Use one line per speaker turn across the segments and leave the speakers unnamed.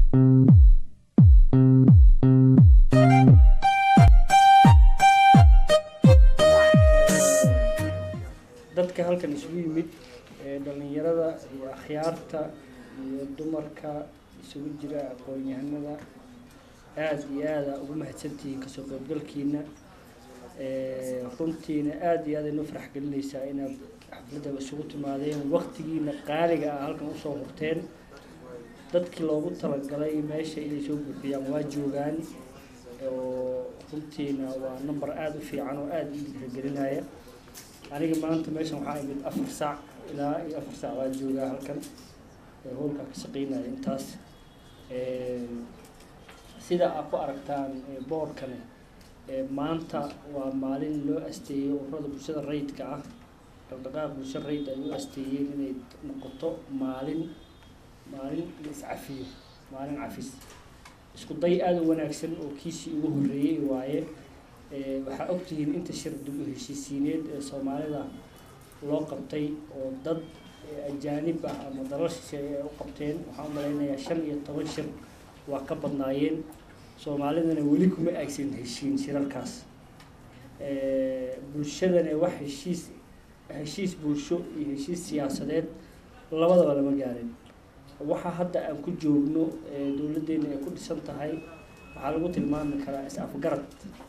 dadka halkan isugu yimid ee dhallinyarada iyo akhyaarta iyo dumarka isugu jira aqoon-yahanada aada iyo aada ugu mahadsantihiin kasoo qaybgalkiina Ee, runtiina aada iyo aada inoo farax gelinaysaa inaad xafladda isugu timaadeen waqtigiina qaaliga ah halkan usoo hurteen dadkii loogu talagalay meesha inay soo buuxiyaan waa joogaan oo runtiina waa number aada u fiican oo aada ii dhiirigelinaya aniga maanta meeshan waxaa imid afar saac ilaa iyo afar saac waa joogaa halkan ee howlkaa ka shaqeynaya intaas Ee, sida aad ku aragtaan ee, boorkane ee, maanta waa maalin loo asteeyey ururada bulshada rayidka ah dhaqdhaqaaq bulsho rayid ay u asteeyeen inay noqoto maalin maalin la iscafiyo maalin cafis isku day aada u wanaagsan oo kiisii ugu horreeyey waaye Ee, waxaa ogtihiin inta shir dib u heshiisiineed ee soomaalida loo qabtay oo dad ee, ajaanib ah ama dalal shisheeye ay u qabteen waxaan u malaynayaa shan iyo toban shir waa ka badnaayeen soomaalidana weli kuma aysan heshiin shirarkaas Ee, bulshadana wax heshiis heshiis bulsho iyo heshiis siyaasadeed labadaba lama gaarin waxa hadda aan ku joogno ee dowladdeena ay ku dhisan tahay waxaa lagu tilmaami karaa is-afgarad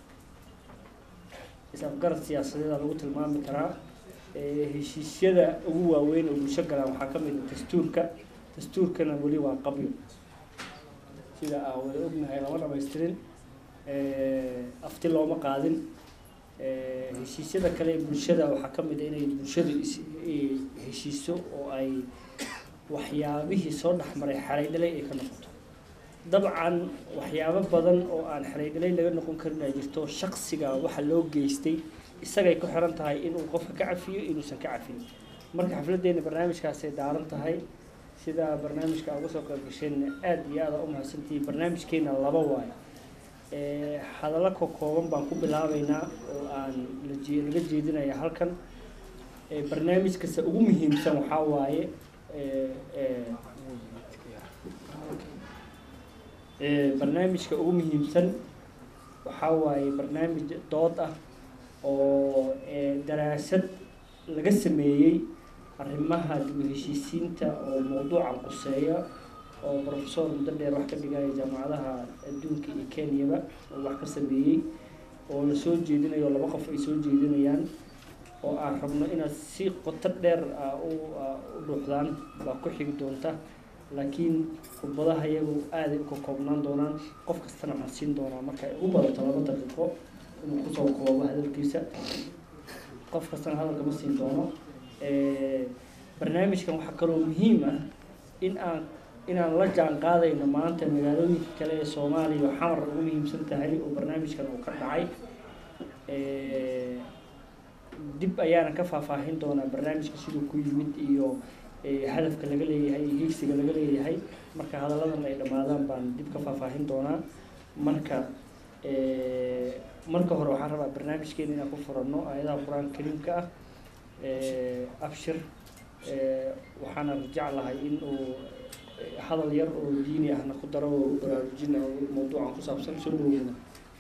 is-afgarad siyaasadeeda lagu tilmaami karaa Ee, heshiisyada ugu waaweyn oo bulsho galaan waxaa ka mid ah dastuurka dastuurkana weli waa qabyo sida aan wada ognahay lama dhamaystirin Ee, afti looma qaadin Ee, heshiisyada kale ee bulshada waxaa ka mid ah inay bulshadu is i- heshiiso oo ay waxyaabihii soo dhexmaray xalay dhalay ay ka noqoto dabcan waxyaabo badan oo aan xalay dhalay laga noqon karin ay jirto shaksiga waxa loo geystay isagay ku xiran tahay inuu qofka ka cafiyo inuusan ka cafin marka xafladdeena barnaamijkaasay daaran tahay sida barnaamijka uga soo qayb gasheen aada iyo aada u mahadsantihiin barnaamijkeena laba waayo Ee, hadallo ka kooban baan ku bilaabeynaa oo aan la jee- laga jeedinaya halkan Ee, barnaamij kasta ugu muhiimsan waxaa waaye ee, ee, ee, barnaamijka ugu muhiimsan waxaa waaye barnaamij dood ah oo ee, daraasad laga sameeyey arrimaha dib u heshiisiinta oo mowduucan quseeya oo professor muddo dheer wax ka dhigaya jaamacadaha adduunka iyo kenyaba oo wax ka sameeyey oo la soo jeedinayo laba qof ay soo jeedinayaan oo aan rabno inaad si qoto dheer ah u ah, u dhuuxdaan baa ku xigi doonta laakiin khudbadaha iyagu aaday u ka koobnaan doonaan qof kastana waxaan siin doonaa marka ay ugu badato laba daqiiqo inuu kusoo koobo hadalkiisa qof kastana hadalka ma siin doono Ee, barnaamijkan waxaa kaloo muhiim ah in aan inaan la jaan qaadayno maanta magaalooyinka kale ee soomaaliya oo xamar ugu muhiimsan tahay oo barnaamijkan uu ka dhacay Ee, dib ayaana ka faahfaahin doonaa barnaamijka siduu ku yimid iyo ee, hadafka laga leeyahay iyo hiigsiga laga leeyahay marka hadalladan ay dhammaadaan baan dib ka faahfaahin doonaa marka ee, marka hore waxaan rabaa barnaamijkeena inaan ku furanno aayadaha qur-aanka kariimka ah Ee, abshir ee, waxaana jeclahay in uu ee, hadal yar oo diini ahna ku daro oo baraarujina mawduucan ku saabsan soo dhaweeyna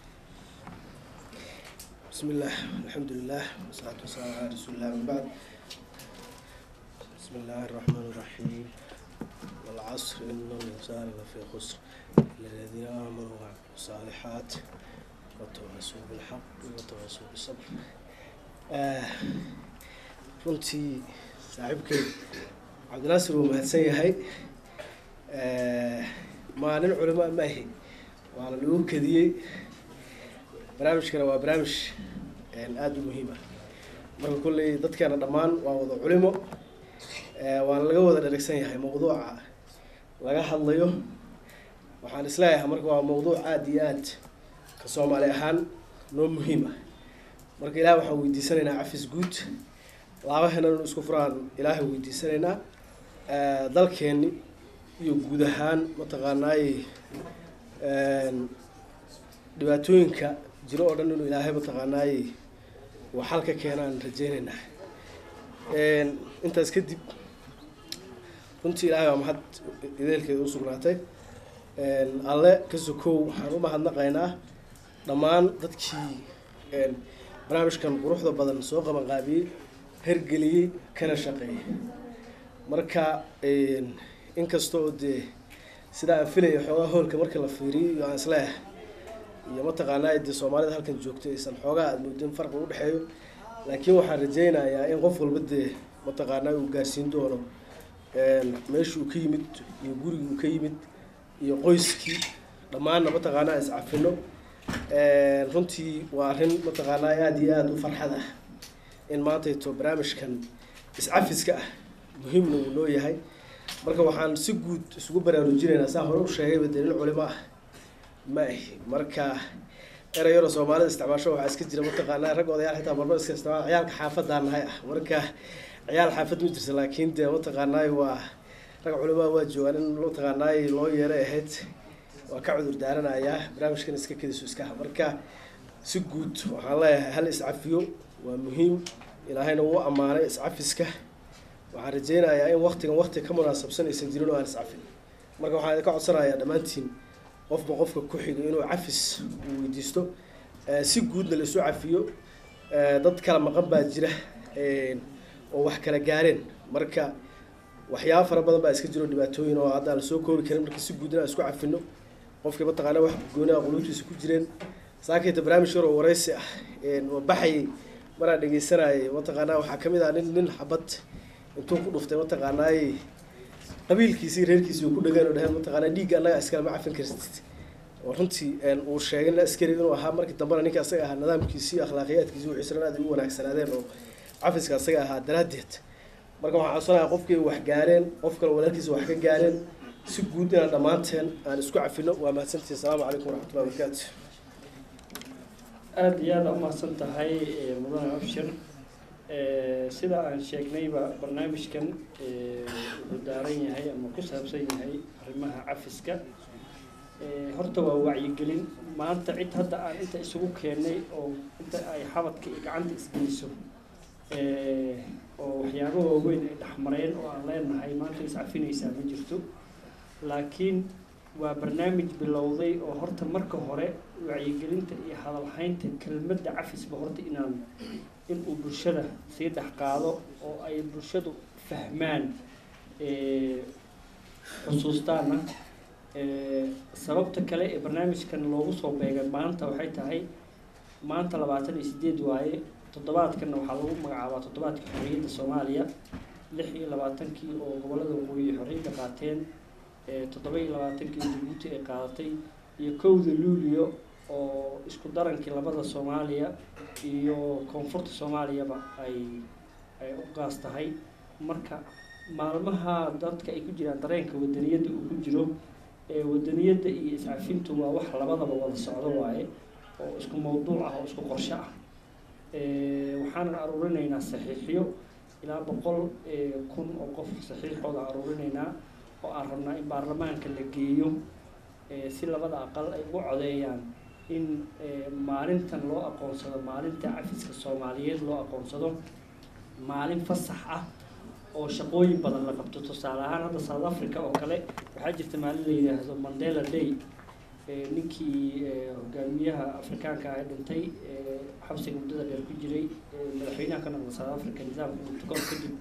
بسم الله الحمد لله والصلاة والسلام على رسول الله من بعد بسم الله الرحمن الرحيم والعصر إن الإنسان لفي خسر إلا الذين آمنوا وعملوا الصالحات وتواصوا بالحق وتواصوا بالصبر آه runtii saaxiibkay cabdinaasir wuu mahadsan yahay Eh, maalin culimo ma ahi waana lagu kadiyey barnaamijkana waa barnaamij een, aada u muhiim ah marka kolley dadkeena dhammaan waa wada culimo Eh, waana laga wada dheragsan yahay mawduuca laga hadlayo waxaan isleeyahay marka waa mawduuc aada iyo aad ka soomaali ahaan noo muhiim ah marka ilaah waxaan weydiisanaynaa cafis guud laabaheena inu isku furaan ilaahay weydiisanaynaa Eh, dalkeenni iyo guud ahaan mataqaanaay een, dhibaatooyinka jiro oo dhan inuu ilaahay mataqaanaay uu xal ka keenaan rajeynaynaa Een, intaas kadib runtii ilaahay waa mahad ideelkeeda u sugnaatay alle ka sokow waxaan u mahadnaqaynaa dhammaan dadkii barnaamijkan quruxda badan soo qabanqaabiyey hergeliyey kana shaqeeyey marka inkasta oo dee sidaa aan filaya xoogaa hoolka marka la fiiriyo iyo aan isleeyahay iyo mataqaanaa dee soomaalida halkan joogto aysan xoogaa aad moodin farqi u dhexeeyo laakiin waxaan rajaynayaa in qof walba dee mataqaanaa uu gaarsiin doono meeshuu ka yimid iyo guriguu ka yimid iyo qoyskii dhammaanna mataqaanaa iscafino runtii waa arrin mataqaanaa aada iyo aada u farxad ah in maantayto barnaamijkan iscafiska ah muhiimna uu noo yahay marka waxaan si guud isugu baraarujinaynaa saa hore u sheegayba dee nin culimo ah ma ahi marka erayaro soomaalida isticmaasho waxaa iska jira mataqaanaa rag odayaal xitaa marmar iska isticmaal ciyaalka xaafadaan nahay ah marka ciyaal xaafad ma jirta laakiin dee mataqaanaay waa rag culimaa waa joogaan in mataqaanaay loo yeeray ahayd waa ka cudur daaranayaa barnaamijkan iska kediso iska ha marka si guud waxaan leeyahay hal iscafiyo waa muhiim ilaahayna wuu ammaanay iscafiska waxaan rajaynayaa in waktigan wakti ka munaasabsan aysan jirin oo aan iscafin marka waxaan idinka codsanayaa dhammaantiin qofba qofka ku xiga inuu cafis uu weydiisto si guudna la isu cafiyo dad kala maqan baa jira oo wax kala gaareen marka waxyaaba fara badan baa iska jiro dhibaatooyin oo hadda lasoo koobi karin marka si guud in aan isku cafino qofkii mataqaana wax gooni ah quluubtiisa ku jireen saakayta barnaamij yar oo waraysi ah oo baxayay maraan dhegeysanayay mataqaanaa waxaa kamid ah nin nin xabad intuu ku dhuftay mataqaanaay qabiilkiisii reerkiisii uu ku dhageen oo dhaheen mataqaanaa dhiigga annaga iskale ma cafin kartid oo runtii uu sheegay nin askari inuu ahaa markii dambena ninka asaga ahaa nidaamkiisii iyo akhlaaqiyaadkiisii wixiisana aad ugu wanaagsanaadeen oo cafiska asaga ahaa daraaddeed marka waxaan codsanayaa qofkii wax gaareen qof kale walaalkiisa wax ka gaareen si guud inaan dhammaanteen aan isku cafino waa mahadsantihi asalaamu calaykum waraxmatullahi wabarakaatu
aada iyo aada umahadsan tahay mudane abshir sida aan sheegnayba barnaamijkan wuxuu daaran yahay ama ku saabsan yahay arrimaha cafiska horta waa wacyigelin maanta cid hadda aan inta isugu keennay oo inta ay xabadka iyo gacanta isgeliso oo waxyaabo waaweyn ay dhexmareen oo aan leenahay maanta iscafinaysaa ma jirto laakiin waa barnaamij bilowday oo horta marka hore wacyigelinta iyo hadalhaynta kelmadda cafisba horta inaan in uu bulshada sii dhex qaado oo ay bulshadu fahmaan xusuustaana sababta kale ee barnaamijkan loogu soo beegay maanta waxay tahay maanta labaatan iyo sideed waaye toddobaadkanna waxaa lagu magacaabaa toddobaadka xorriyadda soomaaliya lix iyo labaatankii oo gobollada waqooyi xorriyadda qaateen toddoba iyo labaatankii jabuuti ay qaadatay iyo kowda luulio oo isku darankii labada soomaaliya iyo koonfurta soomaaliyaba ay ay u gaas tahay marka maalmaha dadka ay ku jiraan dareenka wadaniyadda uu ku jiro wadaniyadda iyo iscafintu waa wax labadaba wada socdo waaye oo isku mawduuc ah oo isku qorsho ah waxaanan aruurinaynaa saxiixyo ilaa boqol kun oo qof saxiixooda aruurinaynaa oo aan rabnaa in baarlamaanka la geeyo si labada aqal ay ugu codeeyaan in maalintan loo aqoonsado maalinta cafiska soomaaliyeed loo aqoonsado maalin fasax ah oo shaqooyin badan la qabto tusaale ahaan hadda south africa oo kale waxaa jirta maalin la yidhaahdo mandela day ninkii hogaamiyaha afrikaanka ah dhintay xabsiga muddada dheer ku jiray madaxweynaha ka noqda south africa nidaamka murtugoon kadib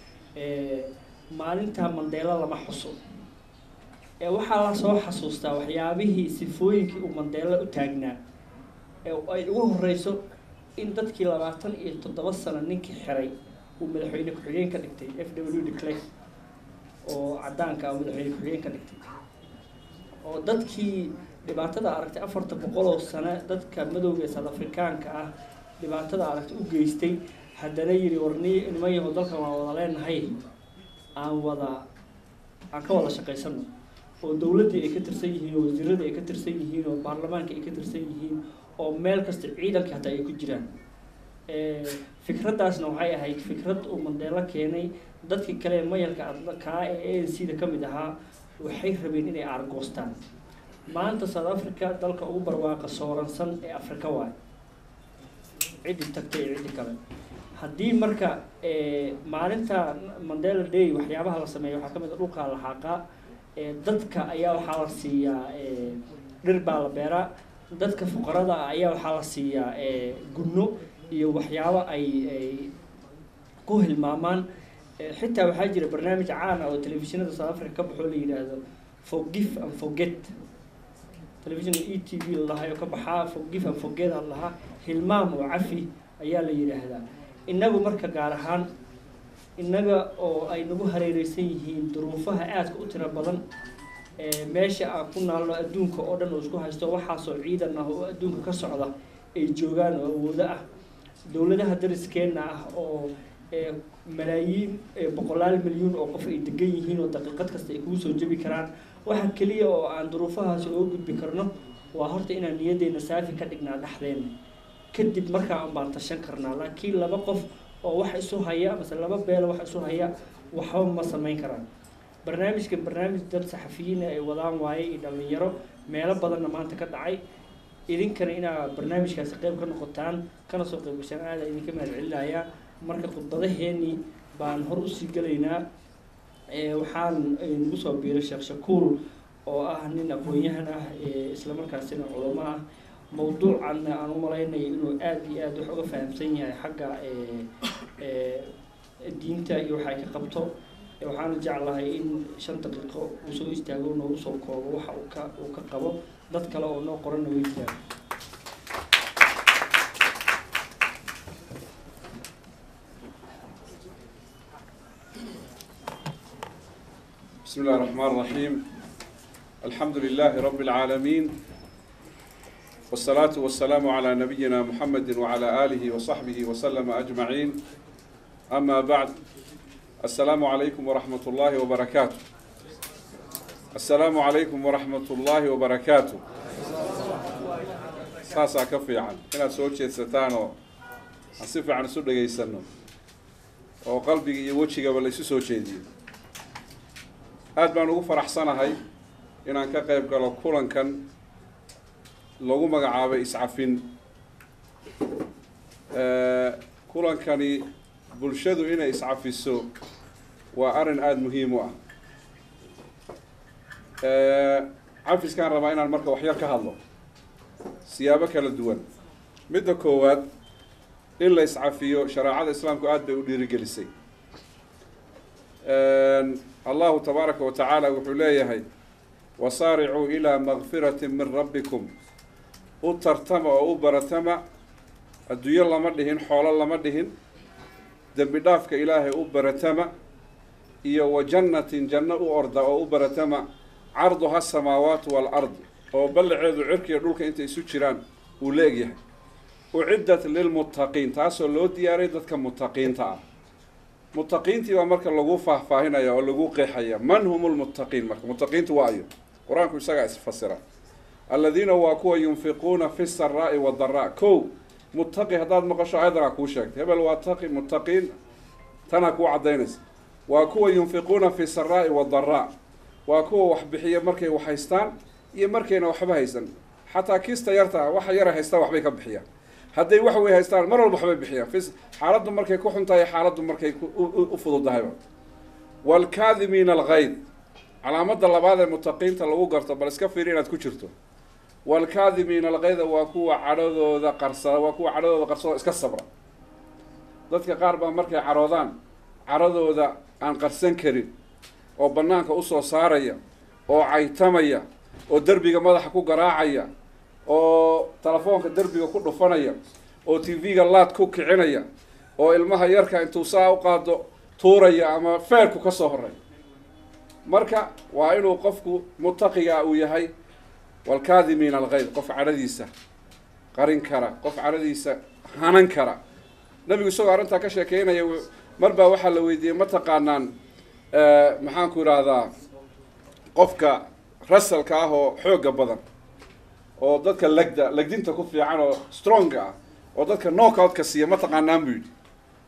maalintaa mandeelo lama xuso ee waxaa la soo xasuustaa waxyaabihii sifooyinkii uu mandeelo u taagnaa ee ay ugu horeyso in dadkii labaatan iyo toddoba sano ninkii xiray uu madaxweyne ku-xigeen ka dhigtay f w de clerk oo cadaanka ah madaxweyne ku-xigeen ka dhigtay oo dadkii dhibaatada aragtay afarta boqol oo sano dadka madowga ee south afrikaanka ah dhibaatada aragtay u geystay haddana yidhi warni nimayaho dalkan waa wada leenahay aan wada aan ka wada shaqaysano oo dowladdii ay ka tirsan yihiin oo wasiiradii ay ka tirsan yihiin oo baarlamaanka ay ka tirsan yihiin oo meel kasta ciidanka hataa ay ku jiraan fikraddaasna waxay ahayd fikrad uu mandeelo keenay dadkii kale ee mayalka kaa ee a n c da ka mid ahaa waxay rabeen inay aargoostaan maanta south africa dalka ugu barwaaqa sooransan ee afrika waay ciddi tagtay iyo ciddi kale haddii marka maalinta mandela day waxyaabaha la sameeyo waxaa ka mid a dhulkaa la xaaqaa ee, dadka ayaa waxaa la siiyaa ee, dhir baa la beeraa dadka fuqarada ah ayaa waxaa la siiyaa ee, gunno iyo waxyaabo ay ay ku hilmaamaan Ee, xitaa waxaa jira barnaamij caan ah oo telefishinada south africa ka baxoo la yidhaahdo forgive and forget television e t v lalahaa oo ka baxaa forgive and forget a lahaa hilmaam oo cafi ayaa la yidhaahdaa innagu marka gaar ahaan innaga oo ay nagu hareereysan yihiin duruufaha aadka u tiro badan ee meesha aan ku naalno adduunka oo dhan oo isku haysto waxaasoo ciidan ah oo adduunka ka socda ay joogaan oo awoodo ah dowladaha dariskeenna ah oo ee malaayiin ee boqolaal milyuun oo qof ay degan yihiin oo daqiiqad kasta ay kugu soo jebi karaan waxa keliya oo aan duruufahaasi uga gudbi karno waa horta inaan niyaddeena saafi ka dhignaa dhexdeena kadib markaa un baan tashan karnaa laakiin laba qof oo wax isu haya mase laba beelo wax isu haya waxba ma samayn karaan barnaamijkan barnaamij dad saxafiyiin ay wadaan waaye iyo dhallinyaro meelo badanna maanta ka dhacay idinkana inaad barnaamijkaasi qayb ka noqotaan kana soo qayb gashaan aada idinka mahad celinayaa marka khudbadaheenii baan hor usii gelaynaa ee waxaan nagu soo biiray sheekh shakuur oo ah nin aqoon-yahan ah ee islamarkaasina culamo ah mawduucan aan u malaynayo inuu aada iyo aada wax uga fahamsan yahay xagga ee ee diinta iyo waxa ay ka qabto Ee, waxaana jeclahay in shan daqiiqo uu soo istaago noogu soo koobo waxa uu ka uu ka qabo dad kale oo noo qoranna way jiraan
بسم الله الرحمن الرحيم الحمد لله رب العالمين والصلاة والسلام على نبينا محمد وعلى آله وصحبه وسلم أجمعين أما بعد السلام عليكم ورحمة الله وبركاته السلام عليكم ورحمة الله وبركاته ساسا كفي عن هنا سوتشي ستانو أصف عن سودة جيسنو وقلبي يوجهي قبل يسوسو شيء aad baan ugu faraxsanahay inaan ka qayb galo kulankan lagu magacaabay iscafin Eh, kulankani bulshadu inay iscafiso waa arrin aada muhiim u ah Eh, cafiskaan rabaa inaan marka waxyar ka hadlo siyaabo kala duwan midda koowaad in la iscafiyo shareecada islaamku aada bay u dhiirigelisay allahu tabaaraka wa tacaala wuxuu leeyahay wasaaricuu ilaa makfirati min rabbikum u tartama oo u baratama adduunyo lama dhihin xoolo lama dhihin dembi dhaafka ilaahay u baratama iyo wa jannatin janno u orda oo u baratama carduha samaawaatu waalard oo ballaceedu cirkiiyo dhulka intay isu jiraan uu leegyahay uciddat lilmuttaqiin taasoo loo diyaaray dadka muttaqiinta ah muttaqiintii baa marka lagu faahfaahinaya oo lagu qeexaya man hum lmuttaqiin marka muttaqiintu waa ayo qur-aanku isagaa isfasira aladiina waa kuwa yunfiquuna fi saraa'i wadaraa kow muttaqi haddaad maqasho ayadanaa kuu sheegtay hebel waa taqi muttaqiin tanaa kuu caddaynaysa waa kuwa yunfiquuna fi saraa'i wadaraa waa kuwa wax bixiya markay wax haystaan iyo markayna waxba haysan xataa kiista yarta ah waxa yara haystaan waxbay ka bixiyaan hadday wax way haystaan mar walba waxbay bixiyaan fis xaaladdu markay ku xun tahay xaaladdu markay ku- u- u- u fududahayba waalkaadimiina alghayd calaamadda labaad ee muttaqiinta lagu garto bal iska fiiri inaad ku jirto waalkaadimiina alghayda waa kuwa cadhadooda qarsada waa kuwa cadhadooda qarsada iska sabra dadka qaar baa markay caroodaan cadhadooda aan qarsan karin oo bannaanka usoo saaraya oo caytamaya oo derbiga madaxa ku garaacaya oo telefoonka derbiga ku dhufanaya oo tv-ga laad ku kicinaya oo ilmaha yarka intuu saa u qaado tuuraya ama feerku ka soo horay marka waa inuu qofku muttaqiga uu yahay waalkaadimiina alghayd qof cadhadiisa qarin kara qof cadhadiisa hanan kara nabigu isagoo arrintaa ka sheekeynaya w- mar baa waxaa la weydiiyey ma taqaanaan maxaanku idhaahdaa qofka rasalka ah oo xoogga badan oo dadka legda legdinta ku fiican oo stronga ah oo dadka knockout-ka siiya ma taqaanaan buu yidhi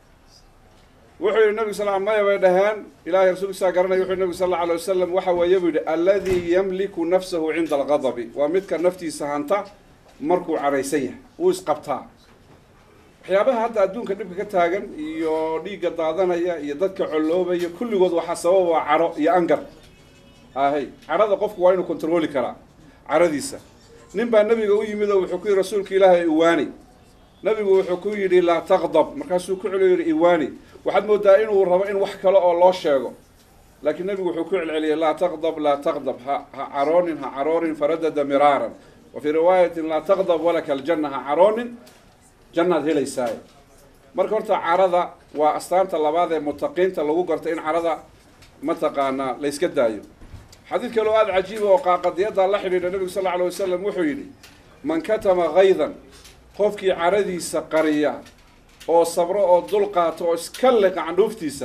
wuxuu yihi nabigu sal maya bay dhaheen ilahay rasuulkiisaa garanaya wuxuu nabigu sal alla alay wasalam waxa weeye buu yidhi alladii yamliku nafsahu cinda alqadabi waa midka naftiisa hanta markuu caraysan yahay wuu isqabtaa waxyaabaha hadda adduunka dhibka ka taagan iyo dhiigga daadanaya iyo dadka colloobaya kulligood waxaa sababa waa caro iyo angar ahay cadhada qofku waa inuu kontroli karaa cadhadiisa nin baa nabiga u yimid oo wuxuu ku yidhi rasuulka ilaahay iwaani nabigu wuxuu ku yidhi laa taqdab markaasuu ku celiyo yidhi iwaani waxaad moodaa inuu rabo in wax kale oo loo sheego laakiin nabigu wuxuu ku celceliyay laa taqdab laa taqdab ha ha caroonin ha caroonin faradada miraaran wa fii riwaayatin laa taqdab walaka aljanna ha caroonin jannaad helaysaaye marka horta carada waa astaanta labaad ee mutaqiinta lagu garto in carada mataqaanaa la yska daayo xadiid kaloo aada cajiiba oo qaaqadiyadda la xidhiidha nabigu sal alla alay wasalam wuxuu yidhi man katama haydan qofkii caradiisa qariya oo sabro oo dul qaato oo iska liqa candhuuftiisa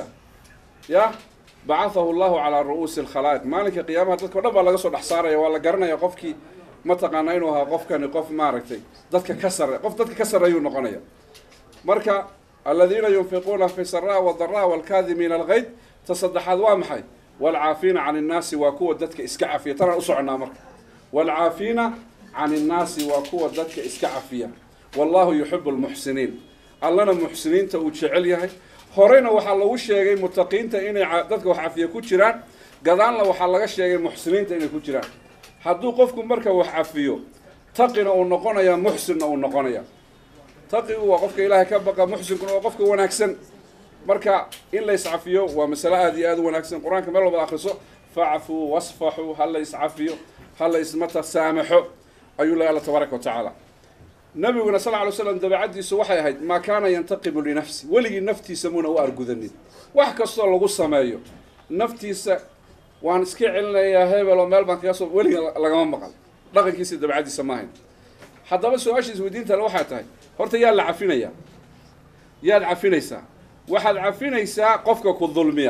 yah bacathahu llahu calaa ru'uusi alkhalaa'iq maalinka qiyaamaha dadka o dhan baa laga soo dhex saaraya waa la garanaya qofkii mataqaanaa inuu ahaa qofkani qof maaragtay dadka ka sarre qof dadka ka sarreeyuu noqonaya marka aladiina yunfiquuna fi saraa wadaraa walkaadimiina algayd ta saddexaad waa maxay waalcaafiina can innaasi waa kuwa dadka iska cafiya tanaan u soconnaa marka waalcaafiina can innaasi waa kuwa dadka iska cafiya wallahu yuxibu lmuxsiniin allana muxsiniinta uu jecel yahay horeyna waxaa lagu sheegay mutaqiinta inay dadka wax cafiya ku jiraan gadaanna waxaa laga sheegay muxsiniinta inay ku jiraan hadduu qofku marka wax cafiyo taqina uu noqonaya muxsinna uu noqonaya taqigu waa qofka ilaahay ka baqa muxsinkuna waa qofka wanaagsan marka in la iscafiyo waa masale aada iyo aada u wanaagsan qur-aanka meel walba akriso facfuu wasfaxuu ha la iscafiyo ha la ismata saamaxo ayuu leeya alla tabaaraka wa tacaala nabiguna sal ly slam dabeecaddiisu waxay ahayd maa kaana yantaqimu linafsi weligii naftiisa muuna u argudanin wax kastoo lagu sameeyo naftiisa waan iska celinayaa hebel oo meel baan kaga soo weliga lagama maqal dhaqankiisa dabeecaddiisa maahayn haddaba su-aashiis weydiintale waxay tahay horta yaad la cafinayaa yaad cafinaysaa waxaad cafinaysaa qofka ku dulmiya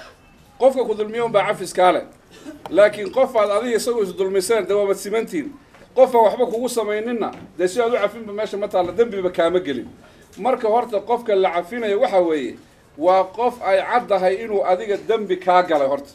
qofka ku dulmiya unbaa cafiskaa leh laakiin qofaad adiga isagoo isdulmiseen dee waabad simantiin qofaan waxba kugu samayninna dee si aad u cafinba meesha ma taalla dembiba kaama gelin marka horta qofka la cafinayo waxa weeye waa qof ay caddahay inuu adiga dembi kaa galay horta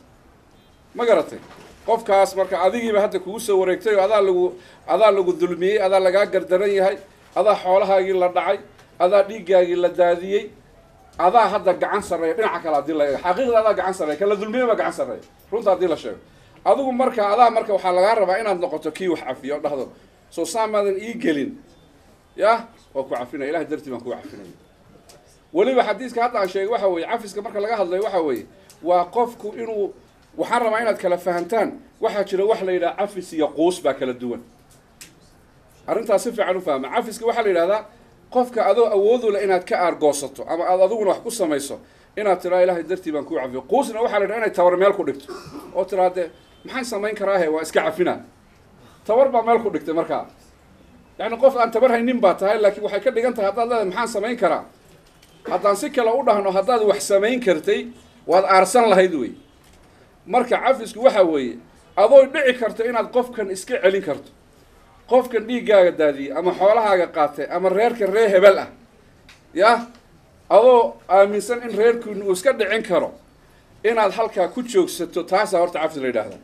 ma garatay qofkaas marka adigiiba hadda kugu soo wareegtay oo adaa lagu adaa lagu dulmiyey adaa lagaa gardaran yahay adaa xoolahaagii la dhacay adaa dhiiggaagii la daadiyey adaa hadda gacan sarreeya dhinaca kale haddii la eego xaqiiqda adaa gacan sarreeya kan la dulmiyey baa gacan sarreeya runta haddii la sheego adigu marka adaa marka waxaa lagaa rabaa inaad noqoto kii wax cafiyo o dhahdo soo saamaadan ii gelin yah waa ku cafinaya ilahay dartii baan kugu cafinaya weliba xadiiska hadda aan sheegay waxa weeye cafiska marka laga hadlayo waxa weeye waa qofku inuu waxaan rabaa inaad kala fahantaan waxaa jira wax la yidhaha cafis iyo quus baa kala duwan arrintaas si fiican u fahma cafiska waxaa la yidhahdaa qofka adoo awoodu leh inaad ka aargoosato ama aad adiguna wax ku samayso inaad tiraa ilahay dartii baan kuu cafiyo quusna waxaa la yidhaha inay tabar meel ku dhigto oo tiraa dee maxaan samayn karaahe waa iska cafinaa tabar baa meel ku dhigtay markaa yacni qof aan tabar haynin baa tahay laakiin waxay ka dhigan tahay haddaad leedahay maxaan samayn karaa haddaan si kale u dhahno haddaad wax samayn kartay waad aarsan lahayd wey marka cafisku waxa weeye adoo dhici karto inaad qofkan iska celin karto qofkan dhiiggaaga daadiyey ama xoolahaaga qaatay ama reerka reer hebel ah yah adoo aaminsan in reerkiinu uu iska dhicin karo inaad halkaa ku joogsato taasaa horta cafis la yidhaahdaa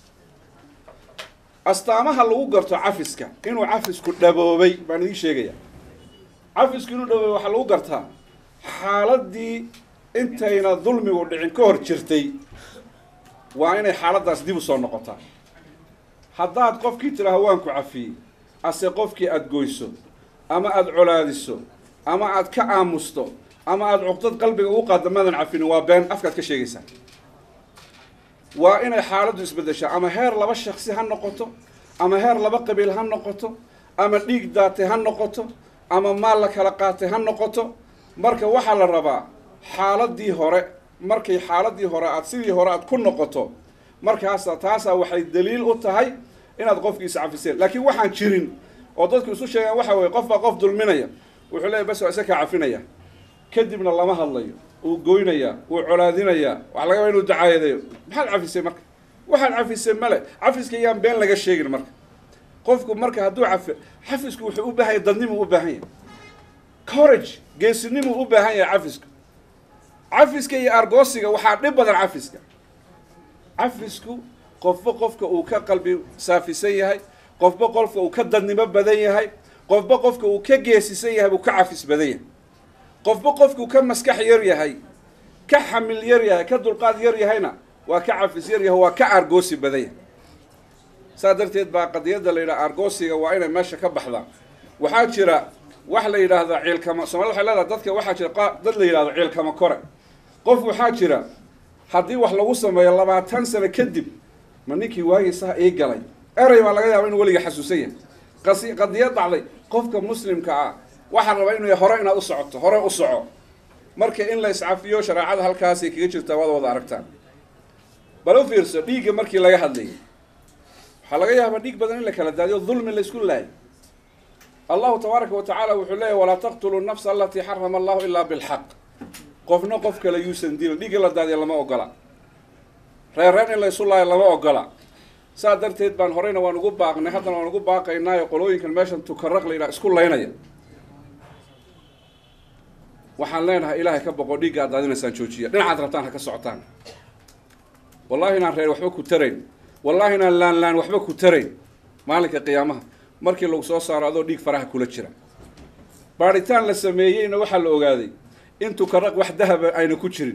astaamaha lagu garto cafiska inuu cafisku dhaboobay baan idiin sheegaya cafisku inuu dhaboobay waxaa lagu gartaa xaaladii intayna dulmigu dhicin ka hor jirtay waa inay xaaladdaas dib u soo noqotaa haddaad qofkii tidhaaho waan ku cafiyey ase qofkii aada goyso ama aada colaadiso ama aad ka aamusto ama aada cuqdad qalbiga ugu qaadda maadan cafinin waa been afkaad ka sheegaysaa waa inay xaaladdu isbeddeshaa ama heer laba shaksi ha noqoto ama heer laba qabiil ha noqoto ama dhiig daatay ha noqoto ama maal la kala qaatay ha noqoto marka waxaa la rabaa xaaladii hore markay xaaladii hore aad sidii hore aad ku noqoto markaasa taasaa waxay daliil u tahay inaad qofkiisa cafiseen laakiin waxaan jirin oo dadku isu sheegaan waxa weye qof baa qof dulminaya wuxuu leeyahy bas waa isa kaa cafinaya kadibna lama hadlayo uu goynayaa uu colaadinayaa waxa laga baa inuu dacaayadeeyo maxaad cafisay marka waxaad cafisay male cafiska yaan been laga sheegin marka qofku marka hadduu cafi cafisku wuxuu u baahan yahay dadnimuu u baahan yahay corage geesinimuu u baahan yahay cafisku cafiska iyo argoosiga waxaa dhib badan cafiska cafisku qofba qofka uu ka qalbi saafisan yahay qofba qofka uu ka dadnimo badan yahay qofba qofka uu ka geesisan yahay buu ka cafis badan yahay qofba qofkuu ka maskax yar yahay ka xamil yar yahay ka dulqaad yar yahayna waa ka cafis yar yahay waa ka aargoosi badanya saa darteed baa qadiyadda la yidhaha aargoosiga waa inay meesha ka baxdaa waxaa jira wax la yidhaahda ciilkama soomaalida waxay leedahay dadka waxaa jira dad la yidhahdo ciilkama kore qof waxaa jira haddii wax lagu sameeyo labaatan sano kadib ma ninkii waagiisaha ii galay erey baa laga yaaba inuu weliga xasuusan yahay qasi qadiyad dhacday qofka muslimka ah waxaa rabaa inuu hore inaad u socoto hore u soco marka in la iscafiyo shareecada halkaasay kaga jirtaa waad wada aragtaan bal u fiirso dhiigga markii laga hadlayay waxaa laga yaabaa dhiig badan in la kala daadiyo dulmi la isku laayo allahu tabaaraka wa tacaala wuxuu leeyahy walaa taqtuluu nafsa alatii xarama allahu ilaa bilxaq qofna qof kale yuusan dilin dhiig in la daadiya lama ogola reerreen in la isu laayo lama ogola saa darteed baan horeyna waan ugu baaqnay haddana waan ugu baaqaynaayo qolooyinkan meeshan tukaraq la yidhaha isku laynaya waxaan leenahay ilaahay ka boqo dhiigga aad daadinaysaan joojiya dhinacaad rabtaan ha ka socotaan wallahi inaan reer waxba ku tarayn wallahi inaan laan laan waxba ku tarayn maalinka qiyaamaha markii lagu soo saaro adoo dhiig faraha kula jira baadhitaan la sameeyeyna waxaa la ogaaday in tukaraq wax dahaba ayna ku jirin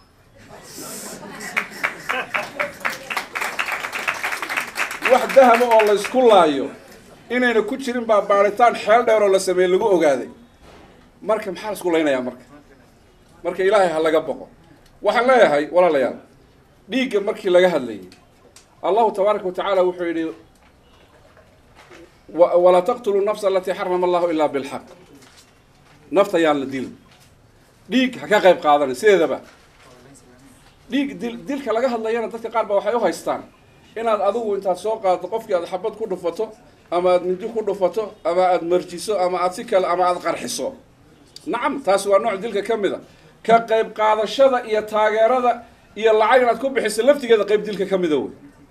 wax dahaba oo la isku laayo inayna ku jirin baa baadhitaan xeel dheer oo la sameeyey lagu ogaaday marka maxaa la isku laynayaa marka marka ilaahay ha laga boqo waxaan leeyahay walaalayaal dhiigga markii laga hadlayay allahu tabaaraka wa tacaala wuxuu yidhi walaa taqtuluu nafsa alatii xarama allahu ilaa bilxaq nafta yaan la dilin dhiig ha ka qayb qaadanin sideedaba dhiig dil dilka laga hadlayana dadka qaar baa waxay u haystaan inaad adigu intaad soo qaaddo qofkii aad xabad ku dhufato ama aad mindi ku dhufato ama aad marjiso ama aad si kale ama aad qarxiso nacam taasi waa nooc dilka ka mid a ka qayb qaadashada iyo taageerada iyo lacag inaad ku bixiso laftigeeda qayb dilka ka mida wey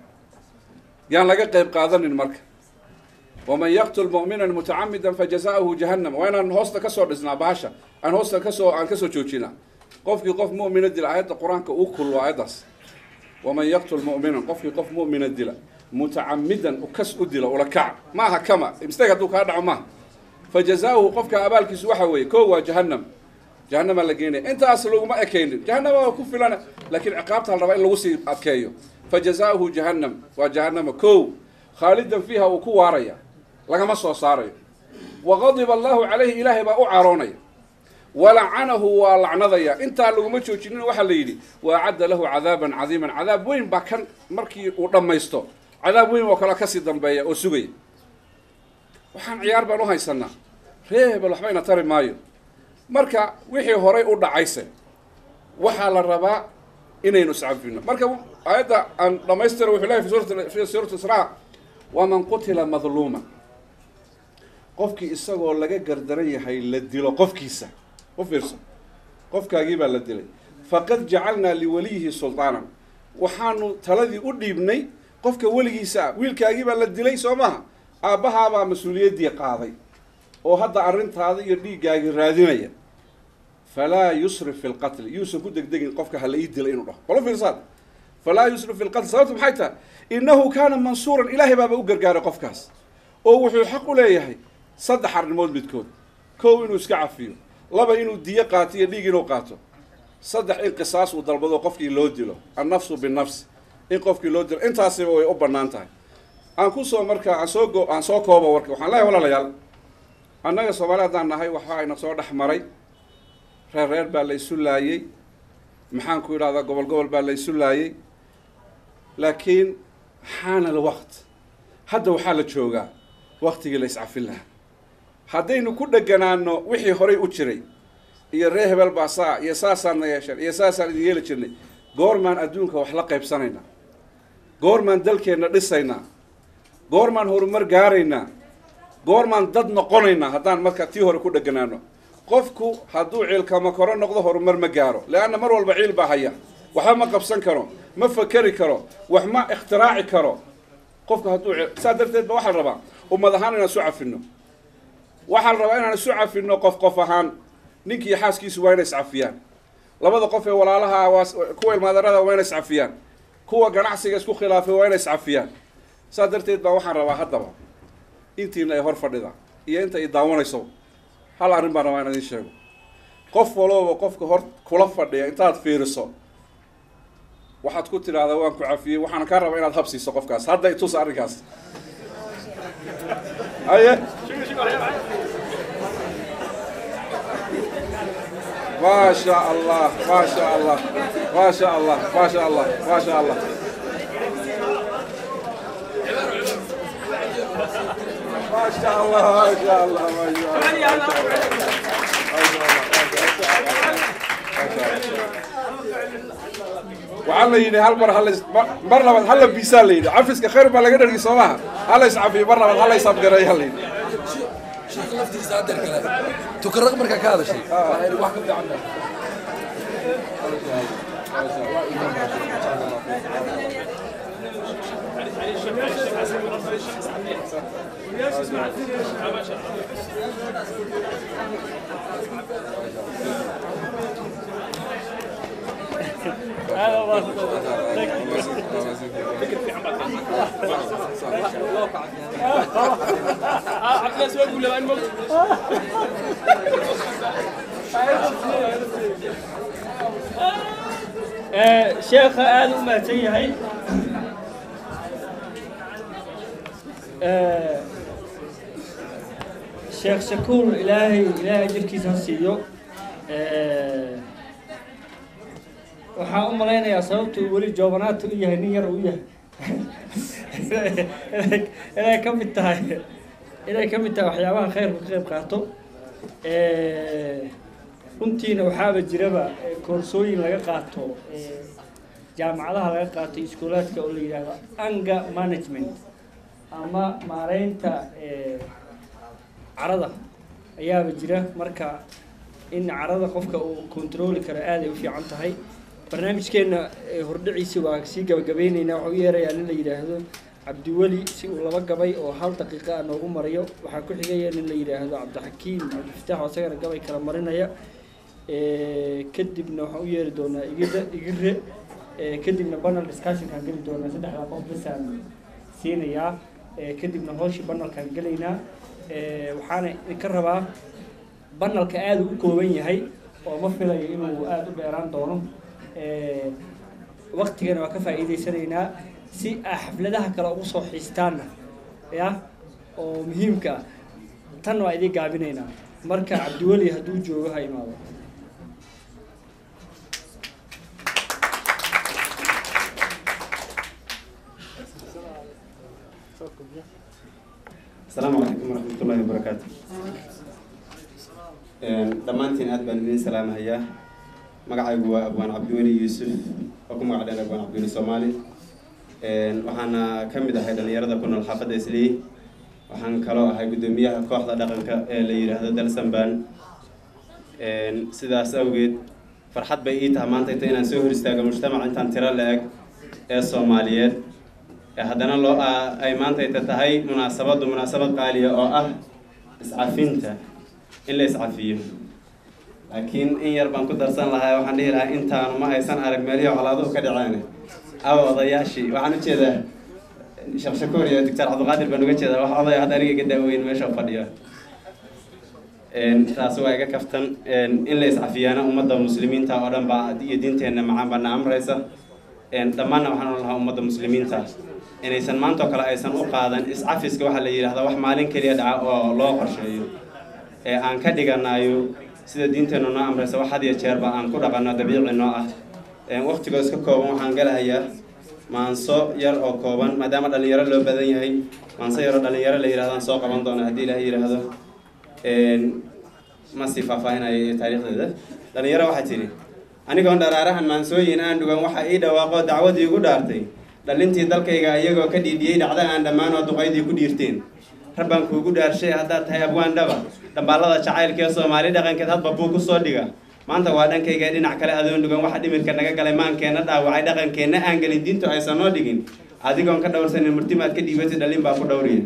yaan laga qayb qaadanin marka waman yaqtul mu'minan mutacamidan fajaza'uhu jahannam waa inaan hoosta kasoo dhisnaa bahasha aan hoosta kasoo aan kasoo joojinaa qofkii qof mu'mina dila aayadda qur-aanka uu kullo aayaddaas waman yaqtul mu'minan qofkii qof mu'mina dila mutacamidan ukas u dila ula kac maaha kama mistake hadduu kaa dhaco maaha fajaza'uhu qofka abaalkiisu waxa weeye ko waa jahannam jahanamaa la geenaya intaas laguma ekaynin jahanama waa ku filana laakiin ciqaabta la rabaa in lagu sii adkeeyo fajaza'uhu jahannam waa jahanama ko khaalidan fiiha uu ku waaraya lagama soo saarayo waqadiba allahu calayhi ilaahay baa u caroonaya walacanahu waa lacnadaya intaa laguma joojinin waxaa la yidhi waacadda lahu cadaaban cadiiman cadaab weyn baa kan markii uu dhammaysto cadaab weyn oo kale kasii dambeeya oo sugaya waxaan ciyaar baan u haysanaa ree hebel waxba ina tari maayo marka wixii horay u dhacayse waxaa la rabaa inaynu iscafino marka aayadda aan dhamaystira wuxuu lehay fi suurat israa waman qutila madluuma qofkii isagoo laga gardaran yahay la dilo qofkiisa u fiirso qofkaagii baa la dilay faqad jacalnaa liwaliyihi sultaanan waxaanu taladii u dhiibnay qofka weligiisa ah wiilkaagii baa la dilay soo maha aabbahaabaa mas-uuliyaddii qaaday oo hadda arrintaada iyo dhiiggaagii raadinaya falaa yusrif fi lqatli yuusan ku degdegin qofka hala ii dila inuu dhaho bal u fiirsaad falaa yusrif fi lqatl sababtu maxay tahay innahu kaana mansuuran ilaahay baaba u gargaaray qofkaas oo wuxuu xaq u leeyahay saddex arrimood midkood kow inuu iska cafiyo laba inuu diyo qaato iyo dhiig inuu qaato saddex in qisaas uu dalbado qofkii loo dilo annafsu binafsi in qofkii loo dilo intaasiba way u bannaan tahay aan kusoo marka aan soo go aan soo koobo warka waxaan leeyahay walaalayaal annaga soomaali haddaan nahay waxa ayna soo dhex maray reer reer baa la isu laayey maxaan ku idhahdaa gobol gobol baa la isu laayey laakiin xaana alwaqt hadda waxaa la joogaa waktigii la iscafin lahaa haddaynu ku dheganaano wixii horay u jiray iyo ree hebel baa saa iyo saasaadna yeesheen iyo saasaan idin yeeli jirnay goormaan adduunka wax la qaybsanaynaa goormaan dalkeenna dhisaynaa goormaan horumar gaaraynaa goormaan dad noqonaynaa haddaan marka tii hore ku dheganaano qofku hadduu ciilkama koro noqdo horumar ma gaaro leanna mar walba ciil baa haya waxba ma qabsan karo ma fakeri karo wax ma ikhtiraaci karo qofku hadduu saa darteed ba waxaa la rabaa ummad ahaan inaan isu cafino waxaa la rabaa inaan isu cafino qof qof ahaan ninkii xaaskiisu waa inay iscafiyaan labada qof ee walaalaha waa kuwa ilmaadarada waa inay iscafiyaan kuwa ganacsiga isku khilaafay waa inay iscafiyaan saa darteed baa waxaan rabaa haddaba intiina ay hor fadhida iyo inta ay daawanayso hal arrin baan rabaa in idin sheego qof walooba qofka hor kula fadhiya intaad fiiriso waxaad ku tidhaahdaa waan ku cafiyey waxaan kaa rabaa inaad habsiiso qofkaas hadda itus arrinkaas haye ما شاء الله ما شاء الله ما شاء الله ما شاء الله ما شاء الله ما شاء الله ما شاء الله ما شاء الله waxaa la yidhi hal mar halays mar labaad hala biisaa la yidhi cafiska khayr baa laga dhargi soo maha halays cafiyo mar labaad halays abgareeya la yidhi
sheekh laftiisa haddeer kale tukaraq markaa ka hadashay waxaa yidhi wax ka fiican ma
sheekha aada u mahadsan yahay sheekh shakuur ilaahay ilaahay jirkiisa ha siiyo waxaan u malaynayaa sababta uu weli joobanaata u yahay nin yar uu yahay inay ka mid tahay inay ka mid tahay waxyaabaha khayrku ka qayb qaato runtiina waxaaba jiraba koorsooyin laga qaato jaamacadaha laga qaato iskuulaadka oo la yidhaahdo anga management ama maareynta carada ayaaba jira marka in carada qofka uu controli karo aaday u fiican tahay barnaamijkeenna hordhiciisa waa sii gabagabeyneynaa waxaa u yeerayaa nin la yidhaahdo cabdiweli si uu laba gabay oo hal daqiiqa ah noogu marayo waxaa ku xigaya nin la yidhaahdo cabdixakiim cabdifataax oo isagana gabay kala marinaya kadibna waxaan u yeeri doonaa igida igire kadibna banal discussionkaan geli doonaa saddexdaa qof basaan siinayaa kadibna hooshii banalkaan gelaynaa waxaana idinka rabaa banalka aada u kooban yahay oo ma filayo inuu aada u dheeraan doono waktigana waa ka faa'iidaysanaynaa si aa xafladaha kale ugu soo xiistaanna ya oo muhiimka ah tan waa idin gaabinaynaa marka cabdiweli hadduu joogo ha imaado
asalaamu calaykum waraxmatullaahi wabarakaatu dhammaantiin aad baan idin salaamahayaa magacaygu waa abwaan cabdiweli yuusuf oo ku magac dheer abwaan cabdiweli soomaali waxaana ka mid ahay dhalinyarada ku nool xaafadda islii waxaan kaloo ahay guddoomiyaha kooxda dhaqanka ee la yidhaahdo dalsanban sidaas awgeed farxad bay ii taha maanta inta inaan soo hor istaago mujtamac intaan tiro la-eg ee soomaaliyeed haddana loo ay maantayta tahay munaasabaddu munaasabad qaaliya oo ah iscafinta in la iscafiyo laakiin in yar baan ku darsan lahaa waxaan dhihi lahaa intaanu ma aysan arag meelihii colaaduhu ka dhaceen awa odayaashii waxaan u jeedaa sheekh shakuur iyo doctor cabdiqaadir baan uga jeedaa wax odaya hadda aniga iga daaweyn meesha fadhiya taas waa iga kaftan in la iscafiyaana ummadda muslimiinta oo dhan baa iyo diinteenna macaan baana amraysa dhammaanna waxaan ohan lahaa ummadda muslimiinta inaysan maantoo kale aysan u qaadan iscafiska waxaa la yidhahdaa wax maalin keliya dhaca oo loo qorsheeyo ee aan ka dhiganayo sida diinteennu noo amraysa wax had iyo jeerba aan ku dhaqanno dabiici noo ah waqtigoo iska kooban waxaan galahayaa maanso yar oo kooban maadaama dhalinyaro loo badan yahay maanso yaroo dhalinyaro la yidhahdaan soo qaban doona haddii ilaah yidhaahdo ma sii faahfaahinayo taariikhdeeda dhalinyaro waxaa tidhi anigoon dharaarahan maansooyin aan dhugan waxa ii dhawaaqoo dacwadii igu dhaartay dhalintii dalkayga iyagoo ka dhiidhiyey dhacda aan dhammaan oo duqaydii ku dhiirteen rabbaan kuugu dhaarshay haddaad tahay abwaan dhaba dhambaalada jacaylkee soomaali dhaqankeed hadba buu ku soo dhiga maanta waa dhankayga dhinac kale adoon dhugan waxa dhimirka naga galay maankeenna dhaawacay dhaqankeenna aan gelin diintu aysan noo dhigin adigoon ka dhowrsanin murtimaad ka dhiibatay dhalin baa ku dhowriya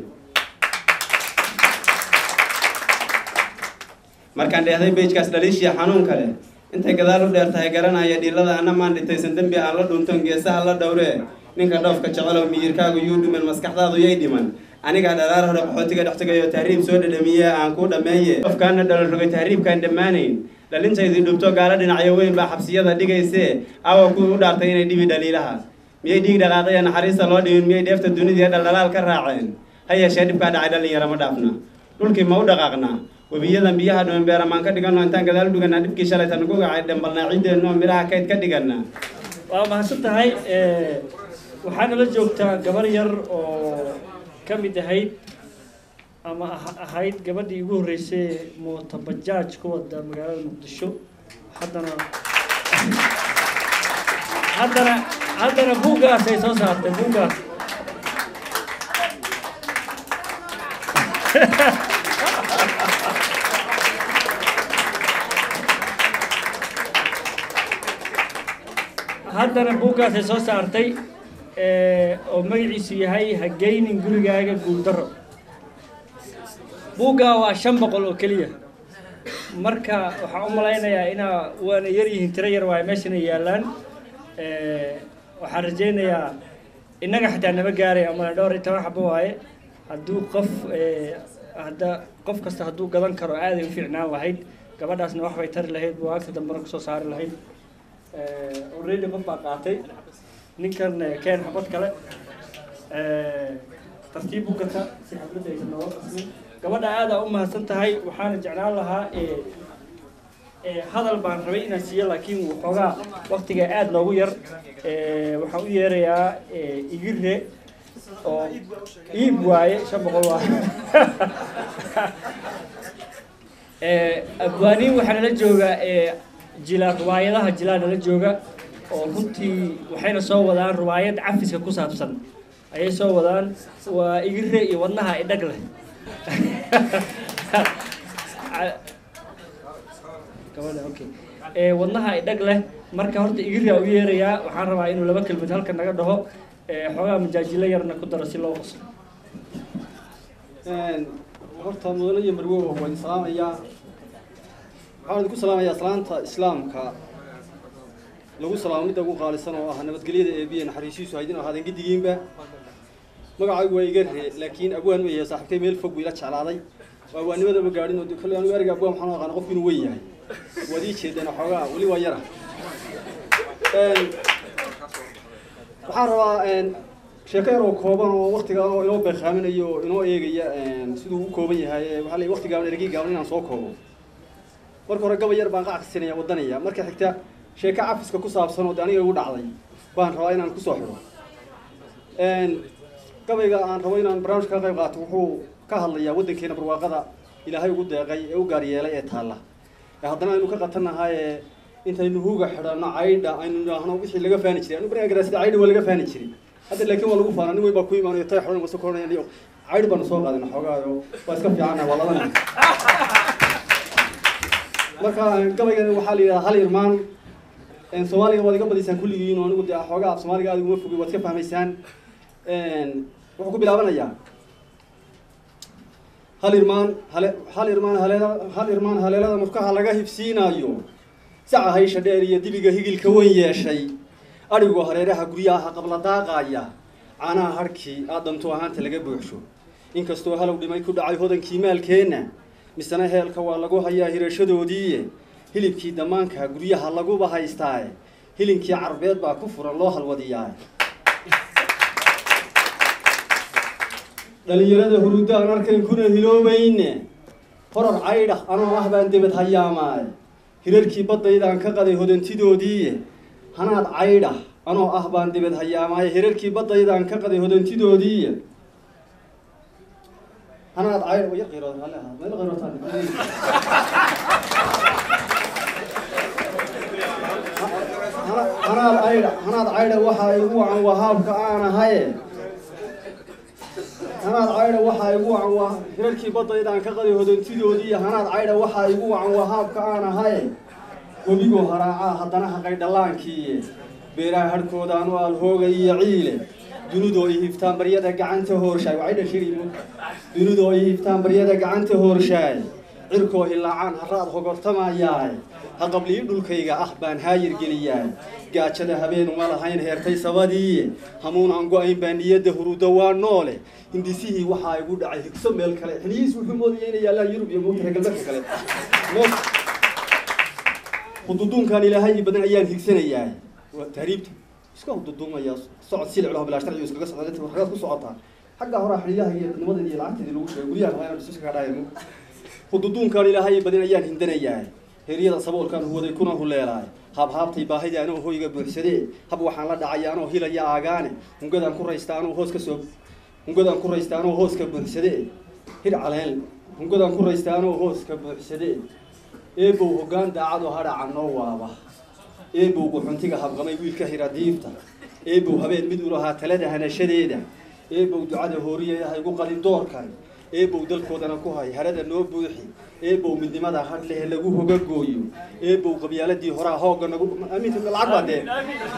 markaan dheehday bejkaas dhaliishiya xanuun kale intay gadaal u dheer tahay garanaya dhiilada ana maan dhintaysan dembi aan la dhunton geesaha la dhowree ninka dhoofka jecelow miyirkaagu yuu dhiman maskaxdaadu yay dhiman anigaa dharaar hore qaxootiga dhex tegayo tahriib soo dhadhamiye aan kuu dhammeeye qofkaana dhalal rogay tahriibkaan dhammaanayn dhalintaydii dhubto gaalo dhinacyo weyn baa xabsiyada dhigaysee awa kuwii u dhaartay inay dhibi dhaliilaha miyay dhiig dhaqaaqiya naxariista loo dhibin miyay dheefta dunida ee dhaldhalaal ka raaceen ha yeeshee dhibkaa dhacay dhalinyaro ma dhaafna dhulkii ma u dhaqaaqnaa webiyadan biyaha dhuman beeramaan ka dhiganno intaan gadaal u dhiganaa dhibkii shalayta nagu gacay dhambalnaa ciiddeenno midhaha kayd ka dhiganaa
waa mahadsan tahay waxaana la joogtaa gabar yar oo ka mid ahayd ama ah- ahayd gabadhii ugu horreysay mooto bajaaj ku wada magaalada muqdisho haddana haddana haddana buuggaas ay soo saartay buuggaas haddana buuggaas ay soo saartay eh, oo magaciisu yahay hageynin gurigaaga guuldaro buuggaa waa shan boqol oo keliya marka waxaan u malaynayaa inaa waana yar yihiin tiro yar waaye meeshana yaallaan Eh, waxaan rajaynayaa innaga xitaa nama gaaray ama dhowr iyo toban xabo waaye hadduu qof eh, hadda qof kasta hadduu gadan karo aaday u fiicnaan lahayd gabadhaasna wax bay tari lahayd buwaagta dambena kusoo saari lahayd Eh, already qof baa qaatay ninkan eh, keen xabad kale Eh, tartiib u gata si xafladda aysan nooga qasmin gabadha aada u mahadsan tahay waxaana jeclaan lahaa eh, eh, hadal baan rabay inaan siiyo laakiin waxoogaa waktiga aada noogu yar Eh, waxaan u yeerayaa eh, igire oo iib waaye shan boqol waa Eh, abwaaniin waxaa nala jooga eh, jilaa ruwaayadaha jilaa nala jooga oo runtii waxayna soo wadaan ruwaayad cafiska ku saabsan ayay soo wadaan waa igire iyo wadnaha idhag leh gabadha okay ee wadnaha idhag leh marka horta igiryaa u yeerayaa waxaan rabaa inuu laba kelmad halkan naga dhaho ee xoogaa majaajilo yarna ku daro si loo qoslo
horta mudane iyo marwow waan idin salaamayaa waxaan idinku salaamayaa salaanta islaamka lagu salaamo midda ugu qaalisan oo ah nabadgelyada eebiye naxariisiisu haydin ahaadeen giddigiinba magacaygu waa igarre laakiin abwaan weeye saaxiibtay meel fog buu ila jeclaaday waa abwaannimada ma gaadhin oo de kolley anigu ereyga abwaan waxaan u aqaana qofku inuu weyn yahay waad ii jeedeen xoogaa weli waa yara waxaan rabaa sheeko yar oo kooban oo waktiga oo inoo beekaaminayo oo inoo eegaya siduu u kooban yahay waxaa la wakti gaaban ergii gaaban inaan soo koobo marka hore gabay yar baan qac kasinaya wadanaya marka xigta sheeko cafiska ku saabsan oo de aniga igu dhacday baan rabaa inaan kusoo xidho gabayga aan rabo inaan barnaamijka ka qayb qaato wuxuu ka hadlayaa waddankeena barwaaqada ilaahay ugu deeqay ee u gaar yeelay ee taalla ee haddana aynu ka qatannahay ee intaynu huga xidhanno caydha aynu idhaahno wixii laga faani jiray anu bariga garaasida caydha waa laga faani jiray hadda laakiin waa lagu faana nin weyn baa ku imaanayo tay xidhan wasa koranayaan iyo caydh baanu soo qaadayna xoogaayo waa iska fiicanna waa laba nin marka gabaygan waxaa la yidhahdaa hal irmaan soomaaliga waad iga badiysaan kulligiin oo anigu dee xoogaa af soomaaliga aad iguma fogay waad iska fahmaysaan wuxuu ku bilaabanayaa hal irmaan hale hal irmaan haleela hal irmaan haleelada murkaha laga hibsiinayo saca haysha dheer iyo dibiga higilka weyn yeeshay adhigoo hareeraha guryaha qabla daaqaya caanaha harhkii aadanto ahaanta laga buuxsho inkastoo halow dhimay ku dhacay hodankii maalkeenna misena heelka waa lagu hayaa hirashadoodiiye hilibkii damaanka guryaha laguba haystaaye hilinkii carbeed baa ku furan loo halwadiyaa dhalinyarada huruudda aan arkayn kuna hiloobayne horar caydha anoo ah baan debed hayaamaay hirarkii baddaydaan ka qaday hodantidoodiiye hanaad caydha anoo ah baan debed hayaamaay hirarkii baddaydaan ka qaday hodantidoodiiye hanaad caydha yar qirood hale ahaa meel qirootaan hanaad caydha hanaad caydha waxaa igu wacan wahaabka aan ahaye hanaad caydha waxaa igu wacan waa hirarkii baddaydaan ka qaday hodantidoodii hanaad caydha waxaa igu wacan wahaabka aan ahaye webigoo haraacaa haddana haqay dhallaankii beeraha harhkoodaan u alhooga iyo ciile dunidoo i hiftaan baryada gacanta hoorshaay waxay dhashiri dunidoo i hiftaan baryada gacanta hoorshaay cirkoo hilaacaan haraad hogortamayaay haqablii dhulkayga ah baan haayir geliyaay gaajada habeen uma lahayn heertay sabadii hamuun aan go-ayn baa niyadda huruudda waa noole hindisihii waxaa igu dhacay higso meel kale xiliyihiis wuxuu moodaya inay yaallaan yurub iyo moogta reer galbeedka kale hududuunkan ilaahay ii badan ayaan higsanayaa waa tahriibta iska hududuumaya socod siliclaho bilaa sharcigu iskaga socda inta warqadaad ku socotaa xagga horaa xiliyaha iyo nimadan iyo lacagteedii lagu sheegay guryaha lahaa inaan iska kadhaaymo hududuunkan ilaahay ii badan ayaan hindanayaa heryada saboolkaan huwaday kuna huleelaay haabhaabtay baahida anoo hoyga buuxsadee hab waxaan la dhacay anoo hilaya aagaane hungadaan ku raysta anoo hoos ka soo hungadaan ku raysta anoo hoos ka buuxsadee hir caleen hungadaan ku raysta anoo hoos ka buuxsadee eebow hoggaan daacadoo hadhaca noo waaba eebow guxuntiga habqamay wiilka hira diifta eebow habeen mid u lahaa talada hanashadeeda eebow ducada hooriya ha igu qalin doorkan eebow dalkoodana ku hay harada noo buuxi eebow midnimada hadh leh lagu hoga gooyo eebow qabyaaladii horaa hoogga nagu aaminta lacag baa dee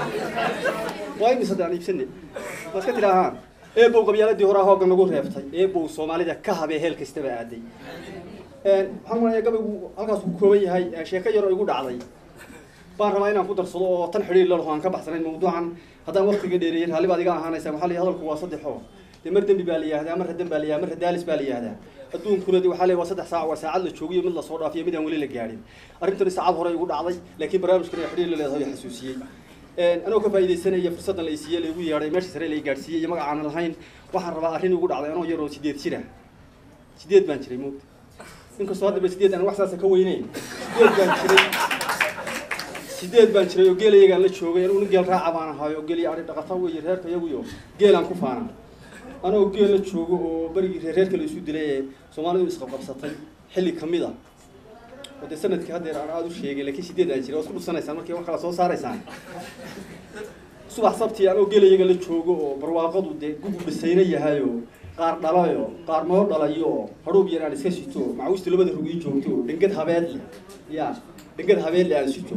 waa imis hadda aan iibsane ma iska tidhaahaan eebow qabyaaladii horaa hoogga nagu reebtay eebow soomaalida ka habee heel kastaba aaday waxaan manayaa gabaygu halkaas ku kooban yahay sheeko yar oo igu dhacday baan rabaa inaan ku darsado oo tan xidhiir la laho aan ka baxsanayn mawduucan haddaan waqtiga dheereeyay raalli baad iga ahaanaysaa waxaa la hadalku waa saddexoo dee mar dembi baa la yihahdaa mar radan baa la yihahdaa mar radaalis baa la yihahdaa adduunkuna de waxaa le waa saddex saac waa saacad la joogiyo mid lasoo dhaafiyo mid aan weli la gaadhin arrintani saacad hore igu dhacday laakiin barnaamijkan ay xidhiir la leedahay xasuusiyey anoo ka faa'iidaysanaya fursaddan la isiiyey laigu yeedhay meesha sare la gaadhsiiyey iyo magac aanan lahayn waxaan rabaa arrin igu dhacday anoo yar oo sideed jira sideed baan jiray moogta inkastoo haddaba sideed aan wax saasa ka weyneyn sideed baan jiray sideed baan jiray oo geel iyagaan la joogay anugu nin geel raaca baan ahaay oo geel ari dhaqata weeye reerka iyaguyo geelaan ku faana anoo geel la joogo oo berigii reerreerka la isu dilay ee soomaalidu isqabqabsatay xilli kamid ah oo dee sanadkii haddeer aan aada u sheegay laakiin sideed aan jiray waa isku dhufsanaysaan markii wax kala soo saaraysaan subax sabtii anoo geel iyaga la joogo oo barwaaqadu dee gugub dhisayna yahayo qaar dhalayo qaar moo dhalayo oo hadhuub yar aan iska sito macawistu labada rug ii joogto dhengad habeed leh ya dhengad habeed leh aan sito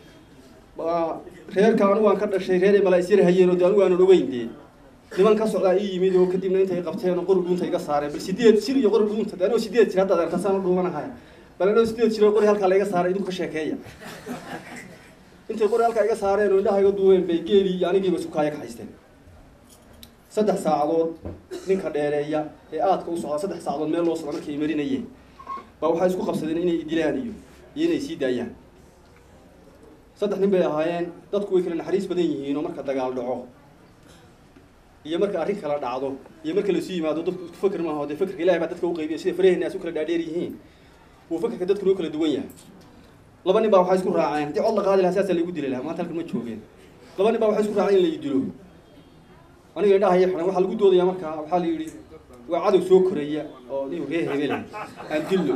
reerka anigu aan ka dhashay reer ay malaa'isyar hayeen oo de anigu aanan ogeyn dee niman ka socdaa ii yimid oo kadibna intay qabteen oo qori dhuunta iga saareen bal sideed jir iyo qori dhuunta de anoo sideed jir hadda adeertasaan u dhuumanahay bal anoo sideed jir oo qori halkaa la iga saaray idinku ka sheekeeya intay qori halkaa iga saareen oo indhaha iga duubeen bay geelii iyo anigiiba isku kaaya ka haysteen saddex saacadood ninka dheereeya ee aadka u socda saddex saacadood meel loo socda markay marinayeen baa waxay isku qabsadeen inay dilaan iyo iyo inay sii daayaan saddex nin bay ahaayeen dadku way kala naxariis badan yihiin oo marka dagaal dhaco iyo marka arrin kala dhacdo iyo marka lasu yimaado dadku isku fakr maaha dee fakrka ilahay baa dadka u qaybiya sida faraheenna as u kala dhaadheer yihiin wuu fakrka dadkuna u kala duwan yahay laba nin baa waxay isku raaceen haddii cod la qaadi lahaa saasaa laigu dili lahaa maanta halkan ma joogeen laba nin baa waxay isku raaceen in la idilo aniga indhahaya xiran waxaa lagu doodayaa markaa waxaa la yidhi waa cadow soo koraya oo nin reer hebel aan dillo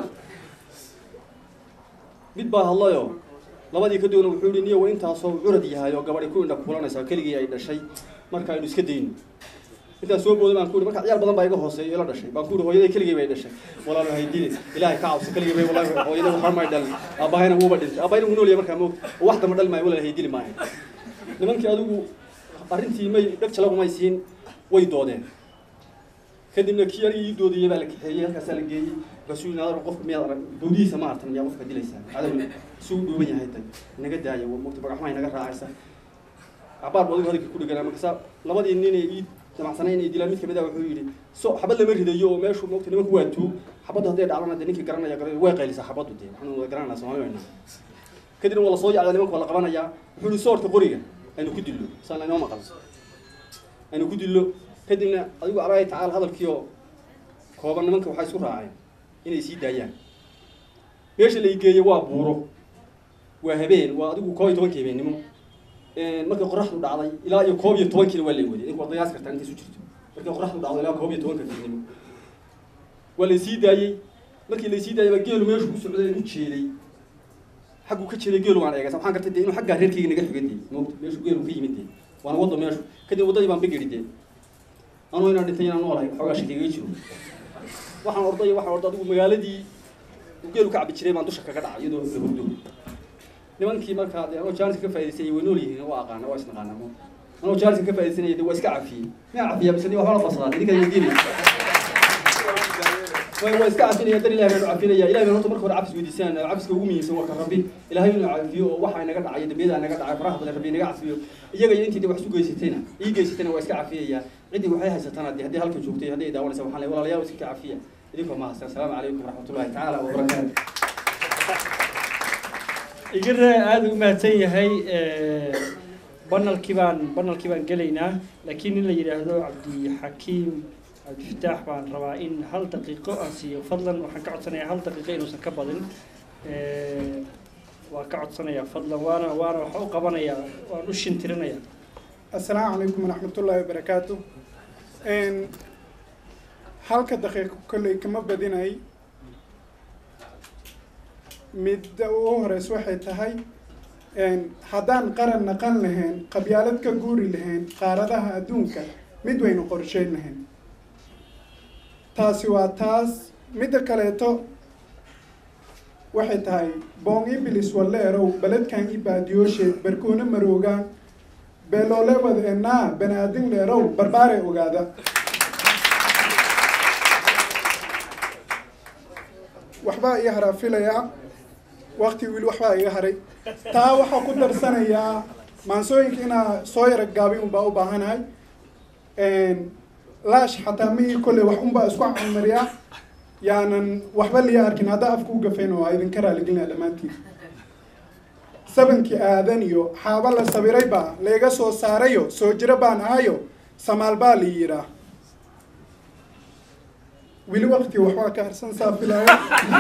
mid baa hadlayo labadii ka doona wuxuu yihi niyo wa intaasoo curad yahay oo gabadhi ku indha kulanaysa keligii ay dhashay marka aynu iska dayno intaan soo booday baan ku ihi marka ciyaal badan baa iga hooseeyo ila dhashay baan ku ihi hooyaday keligii bay dhashay walaalo hay dile ilaahay ka cabso keligii bay walahi hooyaday waxba may dhalin aabahayna wuuba dhintay aabahayna wuu noolyahay markaa moogta oo wax dama dhali maayo walaal hay dili maayo nimankii adigu arrintii may dheg jalagumay siin way doodeen kadibna kii aniga ii doodayay baa la kaxeeyey halkaasaa la geeyey markaasuu yidhi adar qofka miyaad arag bawdihiisa ma artan miyaa qofka dilaysaa cadow suu dhuuban yahay tan inaga daaya waa mugta bagaxmaa inaga raacaysa cabaar buu adigu hadalkii ku dhiganaa markaasa labadii nin ee ii damacsanay inay dilaan mid kamid ah wuxuu yidhi so xabad lama ridayo oo meeshu mogta nimanku waa tuug xabaddu hadday dhacdana dee ninkii garanaya gara way qaylisaa xabaddu dee waxaanu wada garananaa soomaali wayna kadibna waa lasoo yacdaa nimanka waa la qabanayaa wuxuu yidhi soorta qoriga aynu ku dillo saan laynoo maqal aynu ku dillo kadibna adigu alaahi tacaala hadalkii oo kooban nimanka waxay isku raaceen inay sii daayaan meesha la igeeyo waa buuro waa habeen waa adigu koob iyo tobankii habeennimo markay qoraxdu dhacday ilaa iyo koob iyo tobankiina waa la waday ninka waa qiyaas kartaa intay isu jirto markay qoraxdu dhacdo ilaa koob iyo tobanka fiidnimo waa laysii daayey markii laysii daayay baa geelu meeshu ku socday u jeeday xaggu ka jeeday geelu waan eegay waxaan gartay dee inuu xaggaa reerkayga naga xigay dee moogta meeshu geelu ka yimid dee waana waddo meeshu kadib waddadii baan bigidhi dee anuu inaan dhintay inaan noolahay xoogaa shakigaga jiro waxaan orday waxaan orday adigu magaaladii uu geelu ka cabi jiray baan dusha kaga dhacay iyadoo la hurdo nimankii markaa dee anoo jaaniska ka faa'idaysanyay way nool yihiin waa aqaana waa isnaqaana mo anoo jaaniska ka faa'iidaysanaya dee waa iska cafiyey miyaa cafiyaa mise ni waxba la farsadaa idinka weydiinay way waa iska cafinaya dar ilahay baanu cafinaya ilahay baan horta marka hore cafis weydiisaan cafiska ugu muhiimsan waa ka rabbi ilahay inuu cafiyo oo waxa inaga dhacay dambiyada naga dhacay faraha badan rabbi inaga cafiyo iyaga iyo intii de wax isu geysatayna ii geysatayna waa iska cafiyaya ciddii waxay haysataana dee haddii halka joogtay haddii ay daawanaysa waxaan leeyahay walaalayaal iska ka cafiya idinkoo mahadsan asalaamu calaykum waraxmatullahi tacaala wabarakaatu
igara aada u mahadsan yahay banalkii baan banalkii baan gelaynaa laakiin in la yidhaahdo cabdixakiim cabdifataax baan rabaa in hal daqiiqo aan siiyo fadlan waxaan ka codsanayaa hal daqiiqo inuusan ka badin waan ka codsanayaa fadlan waana waana waxa u qabanayaa waan u shintirinayaa
السلام عليكم ورحمة الله وبركاته إن halka daqiiqo kolley kama badinay midda ugu horeysa waxay tahay haddaan qaran naqan lahayn qabyaalad ka guuri lahayn qaaradaha adduunka mid waynu qorsheyn lahayn taasi waa taas midda kaleeto waxay tahay boong ibilis waleerow beledkan i baadiyooshe barkoona maroogaan beeloolewad enaa banaadin leerow barbaare ogaada waxbaa ii haraa filayaa wakti wili waxbaa iga haray taa waxaa ku darsanayaa maansooyinka inaa soo yara gaabin unbaa u baahanahay laash xataa mihii kolley wax unbaa isku camariyaa yaanan waxba liya arkin haddaa afka u gafayn oo idinka raaligelinaya dhammaantiin sabankii aadan iyo xaaba la sabiray baa layga soo saarayo soo jiro baan ahayo samaal baa la yidhaa weli wakti waxbaa ka harsan saa filaya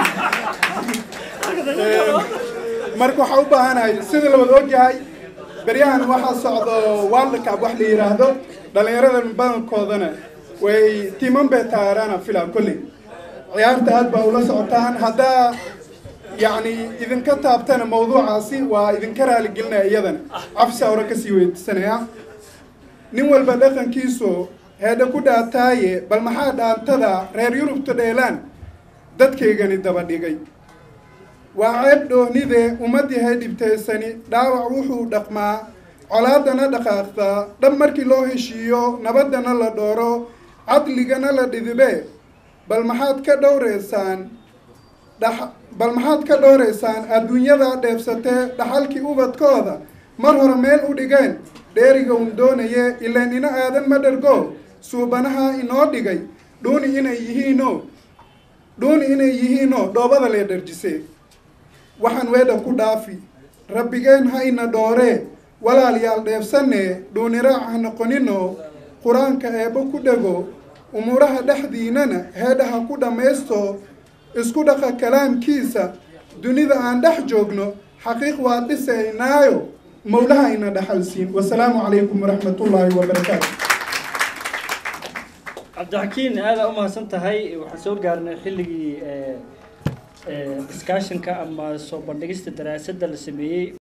marka waxaa u baahanahay sida la wada ogyahay beryahan waxaa socdo world cup wax la yidhaahdo dhalinyarada badankoodana way timan bay taageeraana filaa kolley ciyaarta aad baa ula socotaan haddaa yacni idinka taabtana mawduucaasi waa idinka raaligelinaya iyadana cafsa hore kasii weydiisanaya nin walba dhaqankiisu heedha ku dhaataaye bal maxaa dhaantada reer yurubta dheelaan dadkaygani daba dhigay waa ceeb dhoonide ummadii hay dhibtaysani dhaawac wuxuu dhaqmaa colaadana dhaqaaqdaa dhab markii loo heshiiyo nabaddana la dhooro cadligana la dhidibe bal maxaad ka dhowreysaan dha bal maxaad ka dhowreysaan adduunyada dheebsatee dhaxalkii ubadkooda mar hore meel u dhigeen dheeriga un doonaye ilaan ina aadan ma dhergo suubanaha inoo dhigay dhuuni inay yihiino dhuuni inay yihiino dhoobada lee dharjise waxaan weedha ku dhaafi rabbigeen ha ina dhooree walaalayaal dheebsanee dhuuniraac ha noqonino qur-aanka eebbo ku dhego umuuraha dhexdiinana heedhaha ku dhammaysto isku dhaqa kalaamkiisa dunida aan dhex joogno xaqiiq waa dhisaynaayo mawlaha ina dhaxalsiin wasalaamu calaykum waraxmatullaahi wabarakaatu
cabdixakiin aada u mahadsan tahay waxaan soo gaarnay xilligii discussionka ama soo bandhigista daraasadda la sameeyey